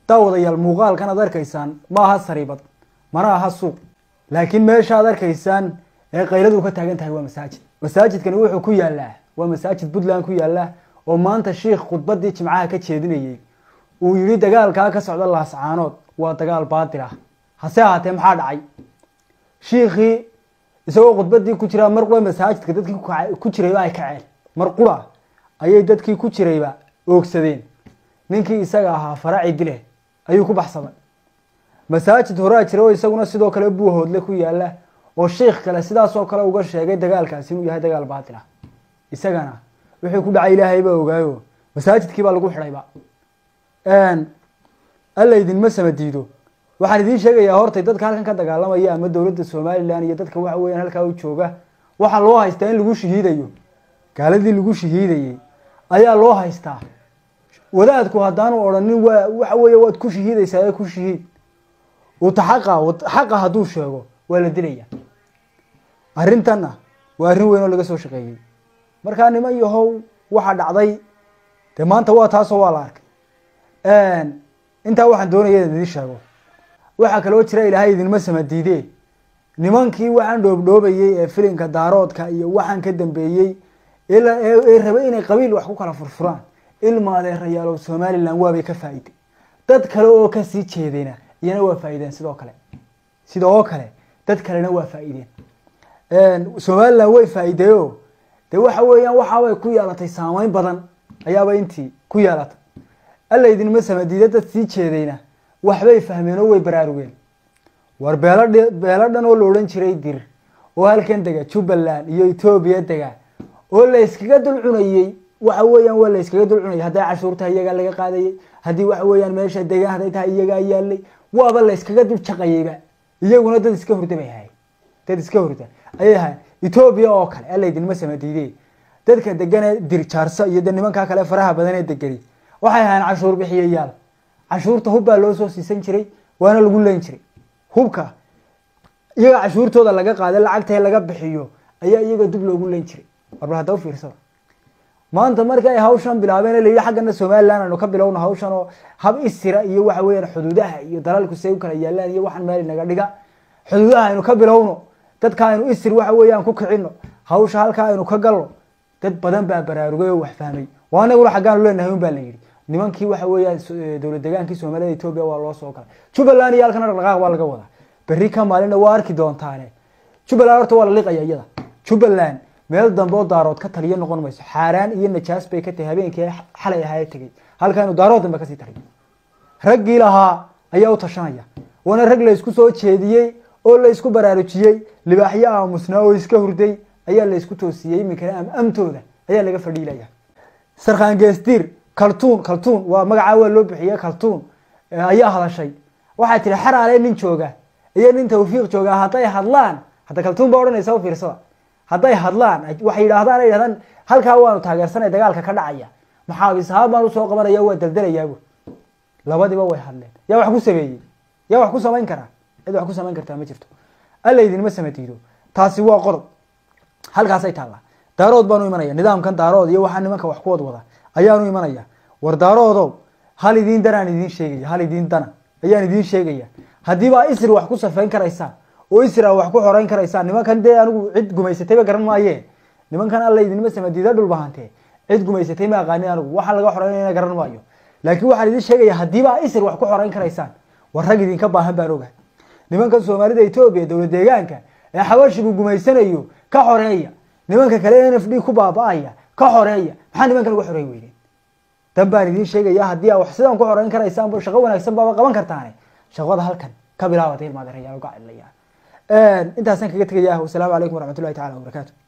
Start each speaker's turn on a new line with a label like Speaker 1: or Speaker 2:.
Speaker 1: daawadayaal muuqaalkan aad arkaysaan ma aha sariibad mana aha suuq laakiin meesha aad arkaysaan ee qayladu ka taagan tahay waa masaajid masaajidkani wuxuu ku yaalaa waa masaajid puntland ku yaala oo maanta shiikh khudbadii jimcaha ka jeedinayey uu yihi dagaalkaa ka socda laascaanood waa dagaal baatil ah hase ahaatee maxaa dhacay shiikhii isagoo khudbadii ku jiraa mar qura masaajidka dadkii ku jirayba ay kaceen mar qura ayay dadkii ku jirayba oogsadeen ninkii isaga ahaa faraci dile ayuu ku baxsaday masaajid horaa jira oo isaguna sidoo kale buuhoodle ku yaala oo sheikh kale sidaasoo kale uga sheegay dagaalkaasi inuu yahay dagaal baatil ah isagana wixii ku dhacay ilaahay baa ogaayo masaajidkii baa lagu xidhayba alla idinma sama diido waxaan idiin sheegayaa hortay dadka halkan ka dagaalamaya ama dowladda somalilan iyo dadka waxa weeyaan halkaa u jooga waxaa loo haystaa in lagu shahiidayo gaaladii lagu shahiidayey ayaa loo haystaa wadaadku haddaanu odhanin waa waxa weeye waad ku shahiidaysaa ee ku shahiid uta xaqa xaqa hadduu sheego waa la dilaya arrintanna waa arrin weyn oo laga soo shaqeeyey markaa niman yahow waxaa dhacday dee maanta waa taasoo waa la arkay intaa waxaan doonaya in idin sheego waxaa kaloo jira ilaahay idinma samadiide nimankii waxaan dhoobdhoobayey ee filinka daaroodka iyo waxaan ka dambeeyey ee rabay inay qabiil wax ku kala furfuraan ilma adeerayaalow somalilan waabay ka faa'iday dad kale oo kasii jeedayna iyana waa faa'iideen sidoo kale sidoo kale dad kalena waa faa'iideen somalilan way faa'iideyo dee waxa weeyaan waxaabay ku yeelatay saameyn badan ayaaba intii ku yeelatay alla idinma samadiide dad sii jeedayna waxbay fahmeen oo way baraarugeen war beelo beelo dhan oo la odhan jiray dir oo halkan dega jubbaland iyo etoobiya dega oo la yskaga dul cunayey waxa weeyaan waa la yskaga dul cunayay hadday cashuurtahay iyagaa laga qaadayay haddii waxa weeyaan meesha degaan hadday tahay iyagaa yaalay waaba la yskaga dul jaqayeyba iyaguna dad iska hurda bay ahayen dad iska hurda ayay ahayen etoobiya oo kale alla idinma samadiide dadka deganee dirjaarsa iyo de nimankaa kale faraha badan ee degani waxay ahayen cashuur bixiyayaal cashuurta hub baa loo soo siisan jiray waana lagu leyn jiray hubka iyaga cashuurtooda laga qaada lacagtae laga bixiyo ayaa iyaga dib loogu leyn jiray warbal hadda u fiirsada maanta marka ay hawshan bilaabeen layihi xaggana somalilan aynu ka bilowna hawshan oo hab isira iyo waxa weeyaan xuduudaha iyo dalalku say u kala yaalaan iyo waxaan meel naga dhiga xuduudaha aynu ka bilowno dadka aynu isir waxa weeyaan ku kicino hawsha halkaa aynu ka galno dad badan baa baraarugay oo wax fahmay waa anaguna xaggaanu leenahay un baa la yidhi nimankii waxa weeyaan dowlad degaankii soomaalida etoobiya waa loo soo galay jubbaland iyo halkana dhaqdhaqaaq baa laga wadaa berri ka maalinna waa arki doontaane jubbaland horta waa la liqaya iyada jubbaland meel dambe oo daarood ka taliya noqon mayso xaaraan iyo najaas bay ka tahay habeenkii xalay ahaa tegey halkaanu daarood dambe kasii taliyo raggii lahaa ayaa u tashanaya waana rag la ysku soo jeediyey oo la ysku baraarujiyey libaaxyo aamusnaa oo iska hurday ayaa la ysku toosiyey iminkana amtooda ayaa laga fadhiilaya sarkhaan geesdiir kaltuun kaltuun waa magacaa waa loo bixiyey kaltuun ayaa hadashay waxay tihi xaraale nin jooga iyo nin tawfiiq jooga hadday hadlaan hadda kaltuun baa odhanaysa u fiirsada hadday hadlaan waxay yidhaahdaan ay yidhahdaan halkaa waanu taageersanay dagaalka ka dhacaya maxaabis ahaan baan usoo qabanaya waa daldalayaabo labadiba way hadleen yaa wax ku sameeyey yaa wax ku samayn karaa cid wax ku samayn kartaa ma jirto alla idinma samadiido taasi waa qodob halkaasay taallaa daarood baanu imanaya nidaamkan daarood iyo waxaa nimanka wax ku wad wada ayaanu imanaya war daaroodow hal idiin danaan idiin sheegaya hal idiin dana ayaan idiin sheegaya haddiibaa isri wax ku safayn karaysaan oo isra wax ku xoreyn karaysaan nimankan dee anigu cid gumaysatayba garan maaye nimankan alla idinma samadiida dhulbahante cid gumaysatay ma aqaanin anigu waxaa laga xoreynayna garan maayo laakiin waxaan idiin sheegaya haddiibaa isri wax ku xoreyn karaysaan war rag idinka baahan baan ogahay nimankan soomaalida etoobiya dowlad deegaanka ee xabashigu gumaysanayo ka xoreeya nimanka kale n f d ku baaba-aya ka xoreeya maxaa nimankan uga xoreey weyneen dan baan idiin sheegaya haddii aa wax sidaan ku xoreyn karaysaan shaqo wanaagsan baaba qaban kartaane shaqada halkan ka bilaabata ilmaadarayaal uga cidlayaan intaasaan kaga tegaya wasalaamu calaykum waraxmat ullahi tacala wabarakaatu